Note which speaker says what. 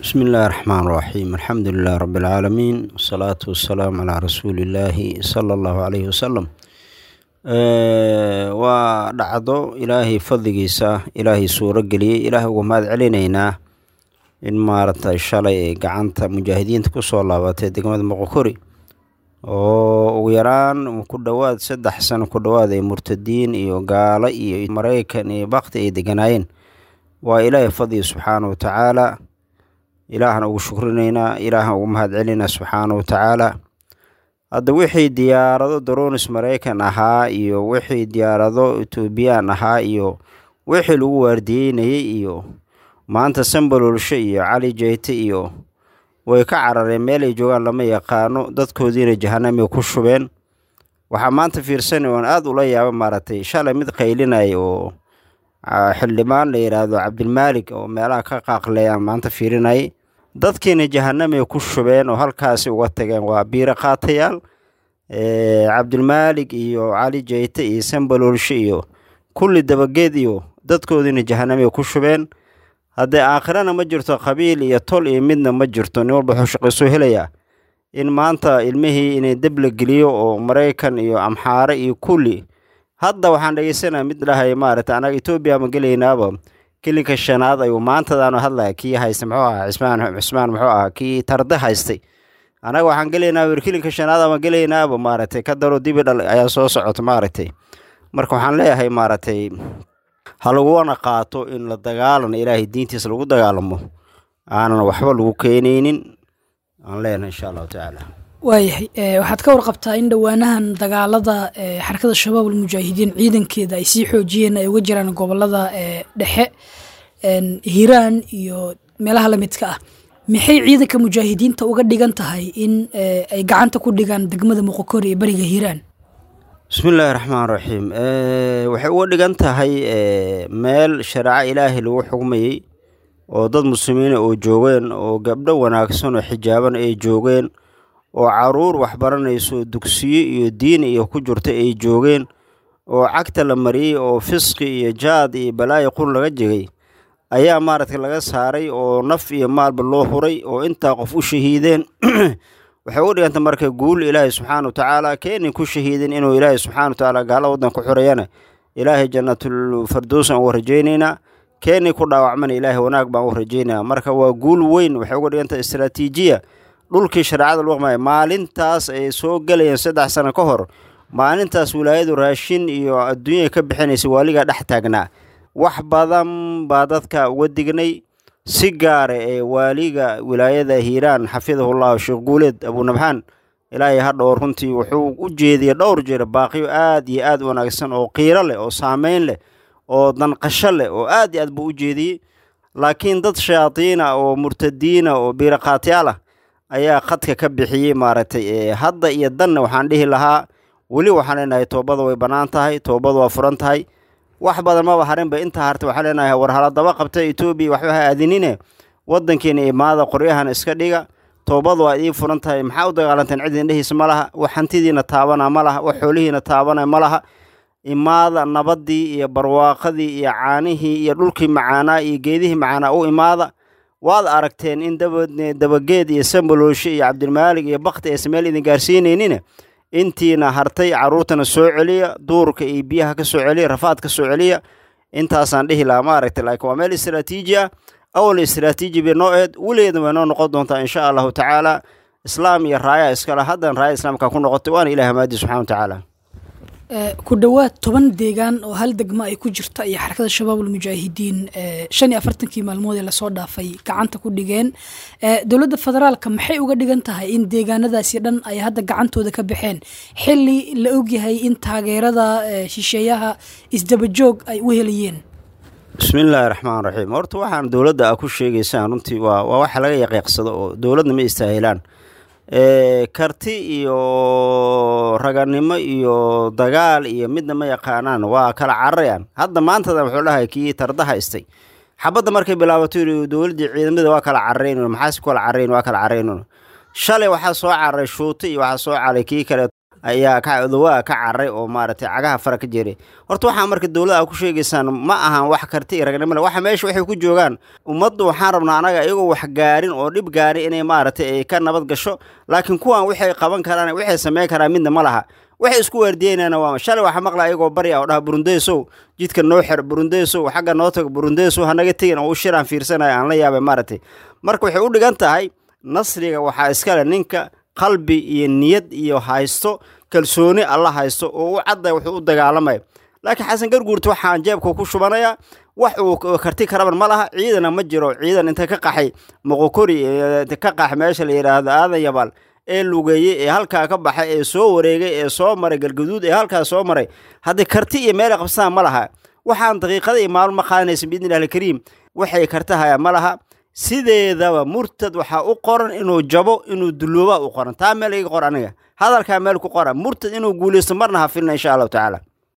Speaker 1: بسم الله الرحمن الرحيم الحمد لله رب العالمين والصلاة والسلام على رسول الله صلى الله عليه وسلم waa dhacdo ilaahay fadligiisa ilaahay suuro geliyey ilaahay uga mahad celinaynaa in maaragtay shalay ay gacanta mujaahidiinta kusoo laabatay degmada moqokori oo ugu yaraan ku dhowaad saddex sano ku dhowaad ay murtadiin iyo gaalo iyo maraykan iyo bakti ay deganaayeen waa ilaahay fadliga subxaana wa tacaala ilaahan ugu shukrinaynaa ilaahan ugu mahad celinaa subxaana wa tacaala hadda wixii diyaarado daronis maraykan ahaa iyo wixii diyaarado etoobiyaan ahaa iyo wixii lagu waardiyeynayay iyo maanta sambalolshe iyo cali jeyte iyo way ka carareen meel ay joogaan lama yaqaano dadkoodiina jahanamay ku shubeen waxaa maanta fiirsanay oon aada ula yaaba maaragtay shalay mid qaylinaya oo xildhibaan la yidhaahdo cabdilmaalik oo meelaha ka qaaqleeyaan maanta fiirinayay dadkiina jahanamay ku shubeen oo halkaasi uga tageen waa biiro qaatayaal cabdilmaalik iyo cali jeyte iyo sambalolshe iyo kulli dabageed iyo dadkoodiina jahanamay ku shubeen haddee aakhirana ma jirto qabiil iyo tol iyo midna ma jirto nin walba wuxuu shaqaysoo helayaa in maanta ilmihii inay deb la geliyo oo maraykan iyo amxaare iyo kulli hadda waxaan dhegeysanaya mid dhahay maaragtay anaga etoobiya ma gelaynaaba kelinka shanaad ayuu maantadaanu hadlaya kii haysta muxuu ahaa cismaan cismaan muxuu ahaa kii tarde haystay anaga waxaan gelaynaa wir kelinka shanaad ama gelaynaaba maaragtay ka daro dibi dhal ayaa soo socota maaragtay marka waxaan leeyahay maaragtay ha laguwana qaato in la dagaalan ilaahay diintiisa lagu dagaalamo aanan waxba lagu keenaynin aan leenahay insha allahu tacaala
Speaker 2: waayahay waxaad ka warqabtaa in dhowaanahan dagaalada xarakada shabaab almujaahidiin ciidankeeda ay sii xoojiyeen ay uga jiraan gobolada dhexe hiiraan iyo meelaha lamidka ah maxay ciidanka mujaahidiinta uga dhigan tahay in ay gacanta ku dhigaan degmada moqokori ee beriga hiiraan
Speaker 1: bismi illaahi raxmaan raxiim waxay uga dhigan tahay meel shareeco ilaahay lagu xugmayey oo dad muslimiina oo joogeen oo gabdho wanaagsan oo xijaaban ay joogeen oo caruur waxbaranayso dugsiyo iyo diin iyo ku jirta ay joogeen oo cagta la mariyey oo fisqi iyo jaad iyo balaayo qur laga jegay ayaa maaragtay laga saaray oo naf iyo maalba loo huray oo intaa qof u shahiideen waxay uga dhiganta marka guul ilaahay subxaana wa tacaala keenay ku shahiideen inuu ilaahay subxana wa tacaala gaala waddan ku xurayana ilaahay jannatul fardows aan uga rajaynaynaa keenay ku dhaawacmana ilaahay wanaag baan uga rajaynaya marka waa guul weyn waxay uga dhiganta istraatiijiya dhulkii shareecada lagu qamaya maalintaas ay soo gelayeen saddex sano ka hor maalintaas wilaayadu raashin iyo adduunya ka bixinaysa waaligaa dhex taagnaa wax badan baa dadka uga dignay si gaara ee waaliga wilaayada hiiraan xafidahullahu sheekh guuleed abunabxaan ilaahay hadhow runtii wuxuu u jeediyey dhowr jeer baaqiyo aad iyo aad wanaagsan oo qiiro leh oo saameyn leh oo danqasho leh oo aad iyo aad buu u jeediyey laakiin dad shayaadiina oo murtadiina oo biiraqaatyaal ah ayaa khadka ka bixiyey maaragtay hadda iyo danna waxaan dhihi lahaa weli waxaan leenahay toobada way bannaan tahay toobada waa furan tahay wax badan maba harinba intaa harta waxaan leenahay war haladaba qabta etoobiya waxba ha aadinine waddankiina imaada qoryahan iska dhiga toobada waa idiin furan tahay maxaa u dagaalanteen cid indhehiisa ma laha wax hantidiina taabana ma laha wax xoolihiina taabana ma laha imaada nabaddii iyo barwaaqadii iyo caanihii iyo dhulkii macaanaa iyo geedihii macaanaa u imaada waad aragteen in dabageed iyo sambalooshe iyo cabdilmaalig iyo bakti aysan meel idin gaarsiinaynina intiina hartay caruurtana soo celiya duurka iyo biyaha ka soo celiya rafaad ka soo celiya intaasaan dhihi lahaa maaragtay laakiin waa meel istraatiiji ah awal istraatiiji bay noo eed weligeedna way noo noqon doontaa insha allahu tacaala islaam iyo raaya iskale haddan raaya islaamka ku noqotay waana ilaah maadi subxana wa tacaala
Speaker 2: ku dhowaad toban deegaan oo hal degmo ay ku jirta iyo xarakada shabaab almujaahidiin shan iyo afartankii maalmood ee lasoo dhaafay gacanta ku dhigeen dowladda federaalka maxay uga dhigan tahay in deegaanadaasi dhan ay hadda gacantooda ka baxeen xili la ogyahay in taageerada shisheeyaha isdabajoog ay u helayeen
Speaker 1: bismi illaahi raxmaan raxiim horta waxaan dowladda a ku sheegaysaan runtii waa waa waxa laga yaqiiqsado oo dowladna ma istaahilaan karti iyo raganimo iyo dagaal iyo midna ma yaqaanaan waa kala cararayaan hadda maantada wuxuu dhahay kii tardaha istay xabadda markay bilaabato yiri dowladdii ciidamada waa kala cararayn maxaas kala cararayn waa kala cararayn shalay waxaa soo cararay shuuti iyo waxaa soo caray kii kale ayaa odawaa ka cararay oo maaragtay cagaha fara ka jeeray horta waxaa marka dowladda a ku sheegaysaan ma ahan wax karti iyo ragnimole waxa meesha waxay ku joogaan ummaddu waxaan rabnaa anaga iyagoo wax gaarin oo dhib gaarin inay maaragtay ay ka nabad gasho laakiin kuwan waxay qaban karaan waxay samayn karaan midna ma laha waxay isku waardiyeynana waa shalay waxaa maqla ayagoo bari ah oo dhaha burundeesow jidka noo xer burundeesow xagga noo tago burundeesow hanaga tegin oo u shiraan fiirsanayo aan la yaabay maaragtay marka waxay u dhigan tahay nasriga waxaa iskale ninka qalbi iyo niyad iyo haysto kalsooni alla haysto oo u cadday wuxuu u dagaalamaya laakiin xasan garguurta waxaan jeebka ku shubanayaa wax uu karti karaban ma laha ciidana ma jiro ciidan inta ka qaxay moqokori ka qax meesha la yidhaahdo aadan yabaal ee lugeeyey ee halkaa ka baxay ee soo wareegay ee soo maray galgaduud ee halkaa soo maray haddii karti iyo meelay qabsadaan ma laha waxaan daqiiqada iyo maalmo ma qaadanaysa biidni illahi alkariim waxay kartahayaan ma laha sideedaba murtad waxaa u qoran inuu jabo inuu dulooba u qoran taa meel iga qor aniga hadalkaa meel ku qora murtad inuu guulaysto marna ha filna insha allahu tacaala